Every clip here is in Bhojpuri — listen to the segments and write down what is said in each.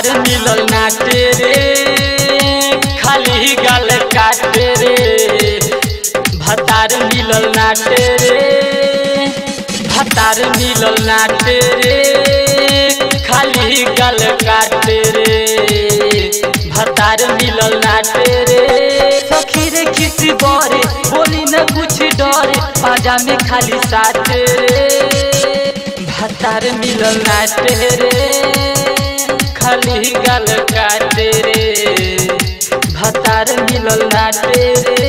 भतार मिलल नाटे रे खाली गल काटे रे भतार मिलल नाटे रे भतार मिलल नाटे रे खाली गल काटे रे भतार मिलल नाटे रे सखी रे किसी बरे बोली न कुछ डरे पाजा में खाली साटे रे भतार मिलल नाटे रे खाली गल काटे रे भतार मिलल नाटे रे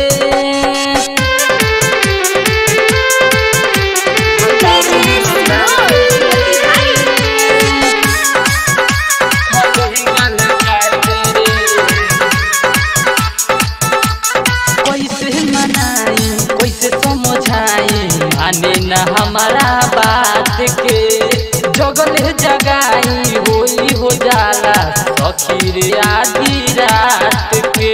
कैसे मनाई कैसे समझाई माने न हमारा बात के जगल जगाई होई हो जाला सखी रे आधी रात के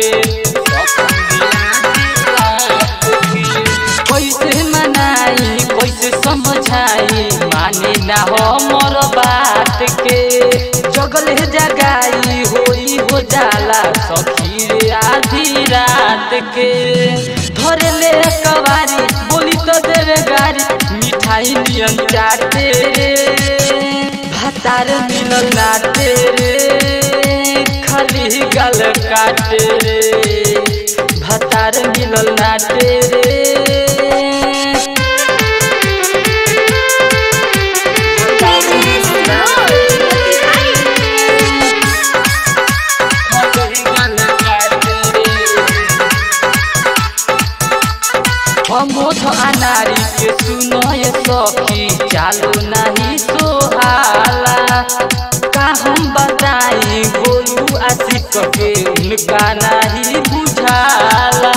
कैसे मनाई कैसे समझाई माने न हमर बात के जगल जगाई होई हो जाला सखी रे आधी रात के धरे ले कवारी बोली तो देवे गारी मिठाई नियन चाटे रे भातार मिलल नाटे रे खाली गल काटे रे भातार मिलल नाटे रे अमोध अनारी के सुनय सखी चालू नहीं सोहाला का हम बताई गोलू आशिक के उनका नहीं बुझाला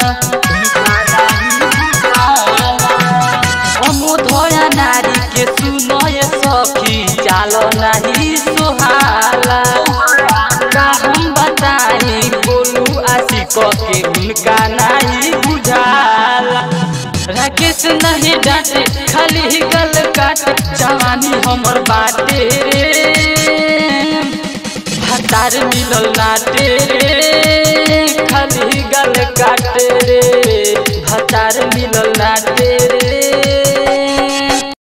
अमोध अनारी के सुनय सखी चालो नहीं सोहाला का हम बताई गोलू आशिक के उनका नहीं बुझाला राकेश नहीं डांटे खाली गल काटे जवानी हमर बाटे रे भतार मिलल नाटे रे खाली गल काटे रे